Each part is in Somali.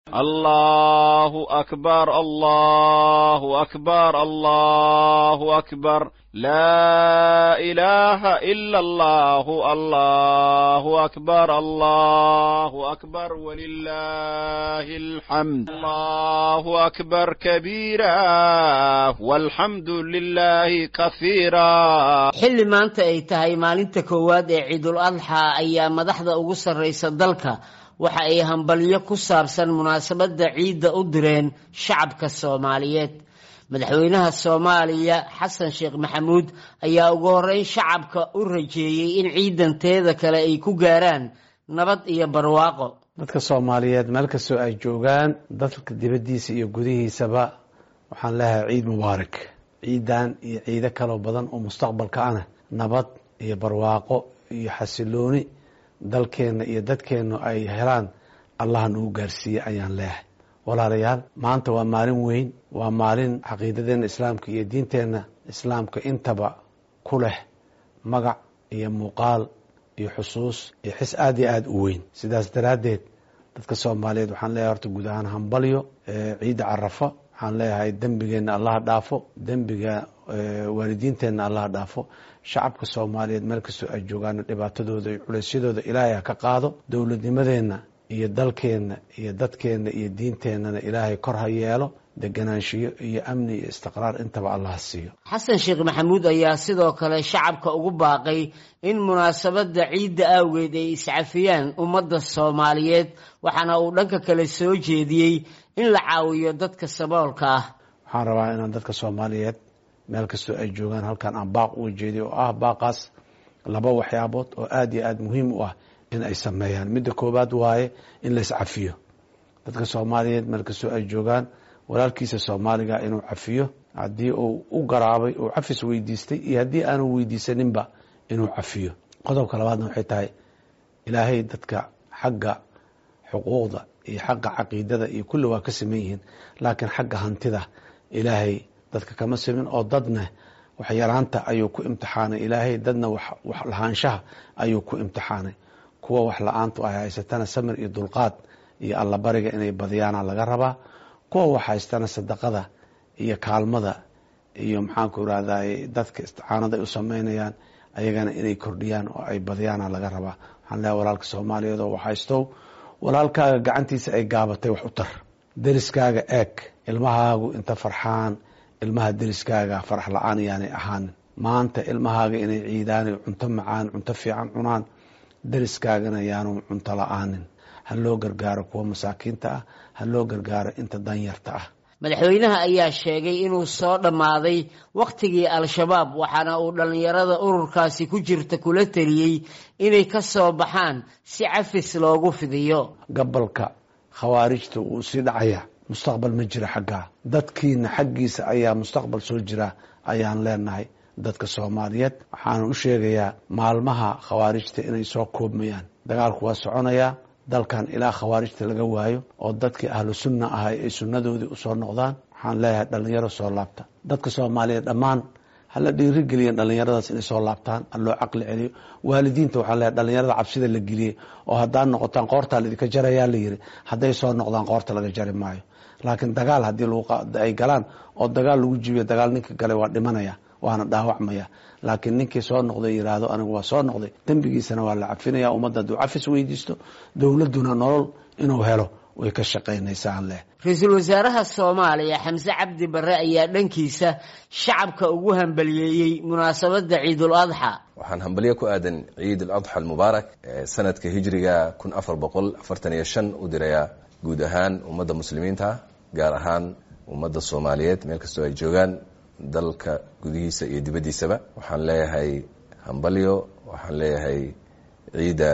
الله أكبر الله أكبر الله أكبر لا إله إلا الله الله أكبر الله أكبر ولله الحمد الله أكبر كبيرا والحمد لله كثيرا xilli maanta ay tahay maalinta koowaad ee ciidul adxa ayaa madaxda ugu sarraysa dalka waxa ay hambalyo ku saabsan munaasabadda ciidda u direen shacabka soomaaliyeed madaxweynaha soomaaliya xasan sheekh maxamuud ayaa ugu horreyn shacabka u rajeeyey in ciidanteeda kale ay ku gaaraan nabad iyo barwaaqo dadka soomaaliyeed meel kastoo ay joogaan dalka dibaddiisa iyo gudihiisaba waxaan leeyahay ciid mubaarak ciidan iyo ciido kaloo badan oo mustaqbalka ana nabad iyo barwaaqo iyo xasilooni dalkeenna iyo dadkeennu ay helaan allah nagu gaarsiiye ayaan leeyahay walaalayaal maanta waa maalin weyn waa maalin caqiidadeena islaamka iyo diinteenna islaamka intaba ku leh magac iyo muuqaal iyo xusuus iyo xis aada iyo aada u weyn sidaas daraaddeed dadka soomaaliyeed waxaan leeyahay horta guud ahaan hambalyo ciidda carafa waxaan leeyahay dembigeenna allaha dhaafo dembiga waalidiinteenna allaha dhaafo shacabka soomaaliyeed meel kastoo ay joogaana dhibaatadooda iyo culeysyadooda ilaahay ha ka qaado dowladnimadeenna iyo dalkeenna iyo dadkeenna iyo diinteennana ilaahay kor ha yeelo deganaanshiyo iyo amni iyo istiqraar intaba allah siiyo xasan sheekh maxamuud ayaa sidoo kale shacabka ugu baaqay in munaasabadda ciidda awgeed ay iscafiyaan ummadda soomaaliyeed waxaana uu dhanka kale soo jeediyey in la caawiyo dadka saboolka ah waxaan rabaa inaan dadka soomaaliyeed meel kastoo ay joogaan halkan aan baaq uga jeediyo oo ah baaqaas laba waxyaabood oo aada iyo aada muhiim u ah in ay sameeyaan midda koowaad waaye in la iscafiyo dadka soomaaliyeed meel kastoo ay joogaan walaalkiisa soomaaliga inuu cafiyo haddii uu u garaabay uu cafis weydiistay iyo haddii aanu weydiisaninba inuu cafiyo qodobka labaadna waxay tahay ilaahay dadka xagga xuquuqda iyo xagga caqiidada iyo kulli waa ka saman yihiin laakiin xagga hantida ilaahay dadka kama simin oo dadna wax yaraanta ayuu ku imtixaanay ilaahay dadna wax lahaanshaha ayuu ku imtixaanay kuwa wax la-aantu ay haysatana samir iyo dulqaad iyo allabariga inay badiyaana laga rabaa kuwa wax haystana sadaqada iyo kaalmada iyo maxaanku irahday dadka isticaanada ay u sameynayaan ayagana inay kordhiyaan oo ay badiyaana laga rabaa waxaan leehay walaalka soomaaliyeed oo wax haystow walaalkaaga gacantiisa ay gaabatay wax u tar deriskaaga eeg ilmahaagu inta farxaan ilmaha deriskaaga farax la-aan yaanay ahaanin maanta ilmahaaga inay ciidaanay cunto macaan cunto fiican cunaan deriskaagana yaanu cunto la-aanin ha loo gargaaro kuwa masaakiinta ah ha loo gargaaro inta danyarta ah madaxweynaha ayaa sheegay inuu soo dhammaaday wakhtigii al-shabaab waxaana uu dhallinyarada ururkaasi ku jirta kula teliyey inay ka soo baxaan si cafis loogu fidiyo gabalka khawaarijta wuu sii dhacaya mustaqbal ma jira xaggaa dadkiina xaggiisa ayaa mustaqbal soo jira ayaan leenahay dadka soomaaliyeed waxaana u sheegayaa maalmaha khawaarijta inay soo koobmayaan dagaalku waa soconayaa dalkan ilaa khawaarijta laga waayo oo dadkii ahlu sunna ahay ay sunnadoodii usoo noqdaan waxaan leeyahay dhallinyaro soo laabta dadka soomaaliyeed dhammaan hala dhiirigeliyan dhallinyaradaas inay soo laabtaan ha loo caqli celiyo waalidiinta waxaan leeyahay dhallinyarada cabsida la geliyey oo haddaad noqotaan qoortaa laidinka jarayaa la yiri hadday soo noqdaan qoorta laga jari maayo laakiin dagaal haddii ay galaan oo dagaal lagu jibiyo dagaal ninka galay waa dhimanaya waana dhaawacmaya laakiin ninkii soo noqday yiraahdo anigu waa soo noqday dembigiisana waa la cafinaya ummadda hadduu cafis weydiisto dowladduna nolol inuu helo way ka shaqaynaysaa leh ra-iisul wasaaraha soomaaliya xamse cabdi barre ayaa dhankiisa shacabka ugu hambaliyeeyey munaasabadda ciidul adxa waxaan hambalyo ku aadan ciid aladxa almubaarak sanadka hijriga kun afar boqol afartan iyo shan u dirayaa guud ahaan ummadda muslimiinta gaar ahaan ummadda soomaaliyeed meel kastoo ay joogaan dalka gudihiisa iyo dibaddiisaba waxaan leeyahay hambalyo waxaan leeyahay ciidan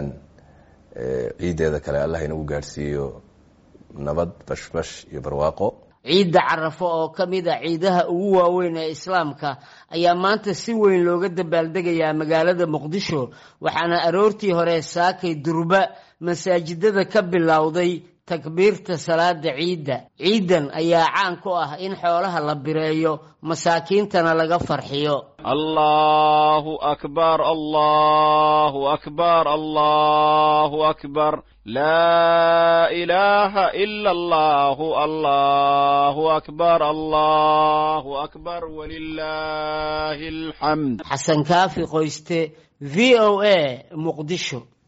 ciiddeeda kale allah inagu gaadhsiiyo nabad bashbash iyo barwaaqo ciidda carafo oo ka mid a ciidaha ugu waaweyn ee islaamka ayaa maanta si weyn looga dabaaldegayaa magaalada muqdisho waxaana aroortii hore saakay durba masaajidada ka bilowday takbiirta salaada ciidda ciidan ayaa caan ku ah in xoolaha la bireeyo masaakiintana laga farxiyo الله أكبر الله أكبر الله أكبر لا إله إلا الله الله أكبر الله أكبر ولله الحمد xasan kaafi qoyste v o a muqdisho